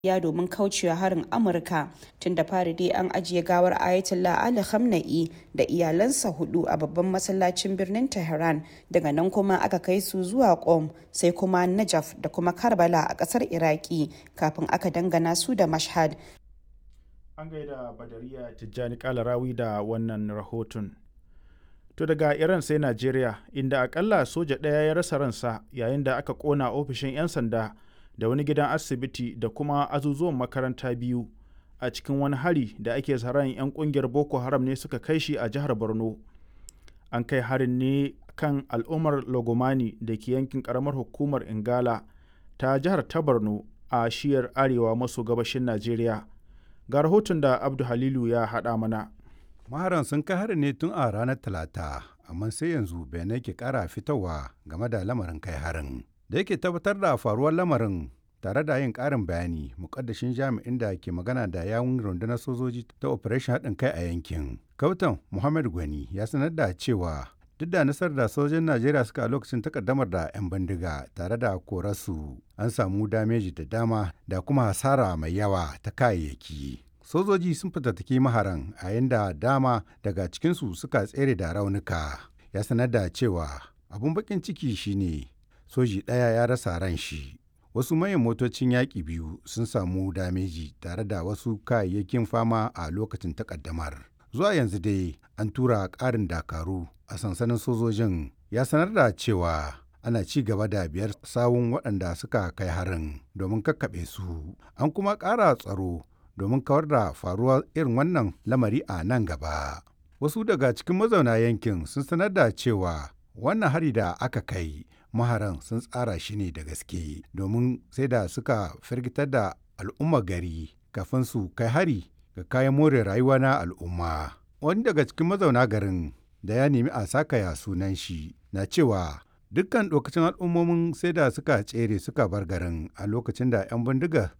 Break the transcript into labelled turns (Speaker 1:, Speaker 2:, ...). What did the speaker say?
Speaker 1: ya domin kaucewa harin amurka tun da fari dai an ajiye gawar ayatollah ali khamenei da iyalansa hudu a babban masallacin birnin tehran daga nan kuma aka kai su zuwa qom sai kuma najaf da kuma karbala a kasar iraki kafin aka dangana su da mashhad
Speaker 2: an gaida badariya tijjani kalarawi da wannan rahoton to daga iran sai najeriya inda akalla soja ɗaya ya rasa ransa yayin da aka kona ofishin 'yan sanda da wani gidan asibiti da kuma azuzuwan makaranta biyu a cikin wani hari da ake tsaron 'yan kungiyar boko haram ne suka kai shi a jihar borno an kai harin ne kan al'ummar logomani da ke yankin karamar hukumar ingala ta jihar ta borno a shiyar arewa maso gabashin najeriya ga rahoton da abdu halilu ya haɗa mana
Speaker 3: maharan sun kai harin ne tun a ranar talata amma sai yanzu bayanai ke kara fitowa game da lamarin kai harin da yake tabbatar da faruwar lamarin tare da yin ƙarin bayani mukaddashin jami'in da ke magana da yawun rundunar sojoji ta operation haɗin kai a yankin kautan muhammad gwani ya sanar da cewa duk da nasarar da sojojin najeriya suka a lokacin takaddamar da 'yan bindiga tare da korarsu an samu dameji da dama da kuma hasara mai yawa ta kayayyaki sojoji sun fitattaki maharan a yanda dama daga cikinsu suka tsere da raunuka ya sanar da cewa abun bakin ciki shine soji ɗaya ya rasa ran shi wasu manyan motocin yaƙi biyu sun samu dameji tare da wasu kayayyakin fama a lokacin takaddamar zuwa yanzu dai an tura ƙarin dakaru a sansanin sojojin ya sanar da cewa ana ci gaba da biyar sawun waɗanda suka kai harin domin kakkaɓe su an kuma ƙara tsaro domin kawar da faruwar irin wannan lamari a nan gaba wasu daga cikin mazauna yankin sun sanar da cewa wannan hari da aka kai maharan sun tsara shi ne da gaske domin sai da suka firgitar da al'umma gari kafin su kai hari ga kayan more rayuwa na al'umma wani daga cikin mazauna garin da ya nemi a sakaya sunan shi na cewa dukkan lokacin al'ummomin sai da suka tsere suka bar garin a lokacin da 'yan bindiga